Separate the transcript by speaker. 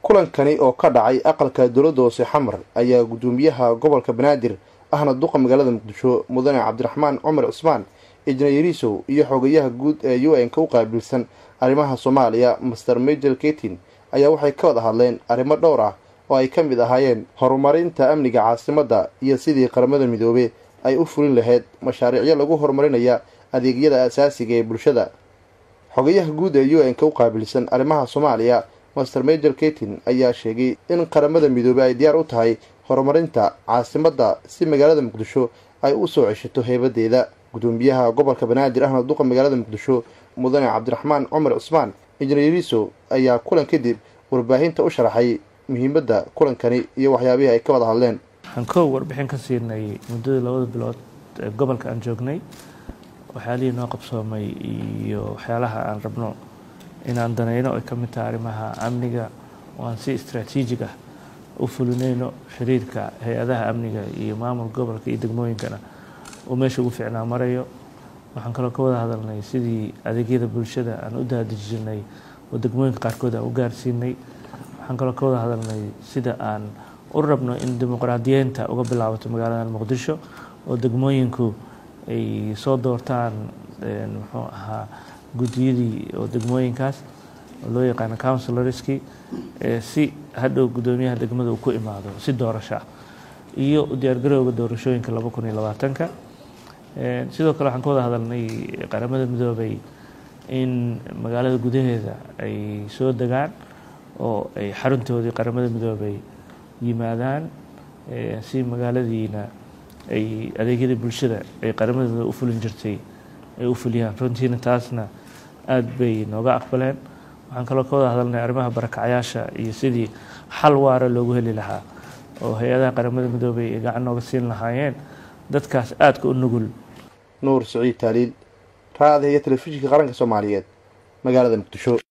Speaker 1: kulankani oo ka dhacay aqalka dowladda hoose xamar ayaa guddoomiyaha gobolka banaadir ahna duqa magaalada muqdisho mudane cabdiraxmaan cumar cismaan ijnayariisow iyo xogayaha guud ee u n-ka u qaabilsan arrimaha soomaaliya master major ketin ayaa waxay ka wada hadleen arrimo dhowr ah oo ay ka mid ahaayeen horumarinta amniga caasimadda iyo sidii qaramada midoobe ay u fulin lahayd mashaariicyo lagu horumarinaya adeegyada asaasiga ee bulshada xogayaha guud ee u n-ka u qaabilsan arrimaha soomaaliya master major ketin ayaa sheegay in qaramada midoobe ay diyaar u tahay horumarinta caasimadda si magaalada muqdisho ay u soo ceshato heebadeeda guddoomiyaha gobolka banaadir ahna duqa magaalada muqdisho mudane cabdiraxmaan cumar cismaan injineeriso ayaa kulan kadib warbaahinta u sharaxay muhiimadda kulankani iyo waxyaabihii ay ka wada hadleen
Speaker 2: waxaan kow warbixin ka siinay muddadii labada bilood ee gobolka aan joognay waxyaalihii noo qabsoomay iyo waxyaalaha aan rabno inaan danayno ay ka mid tahay arrimaha amniga oo aan si istraatiijig ah u fulinayno xiriirka hay-adaha amniga iyo maamul gobolka iyo degmooyinkana uu meesha ugu fiicnaa marayo waxaan kaloo ka wada hadalnay sidii adeegyada bulshada aan u daadejinay oo degmooyinka qaarkood aan u gaarsiinay waxaan kaloo ka wada hadalnay sida aan u rabno in dimuqraadiyeynta uga bilaabato magaalada muqdisho oo degmooyinku ay soo doortaan muxuu ahaa guddiyadii oo degmooyinkaas oo loo yaqaano counsilorski si hadhow guddoomiyaha degmada uu ku imaado si doorasho ah iyo diyaargarowga doorashooyinka laba kun iyo labaatanka sidoo kale waxaan ka wada hadalnay qaramada midoobay in magaalada gudaheeda ay soo degaan oo ay xaruntoodii qaramada midoobay yimaadaan si magaaladiina ay adeegyada bulshada ay qaramada midoobe u fulin jirtay ay u fuliyaan runtiina taasna aada bay nooga aqbaleen waxaan kaloo ka wada hadalnay arrimaha barakacyaasha iyo sidii xal waara loogu heli lahaa oo hay-adaha qaramada midoobay ay gacan nooga siin lahaayeen dadkaas aadka u nugul
Speaker 1: nuur siciid taaliil raadahiyo telefishinka qaranka soomaaliyeed magaalada muqdisho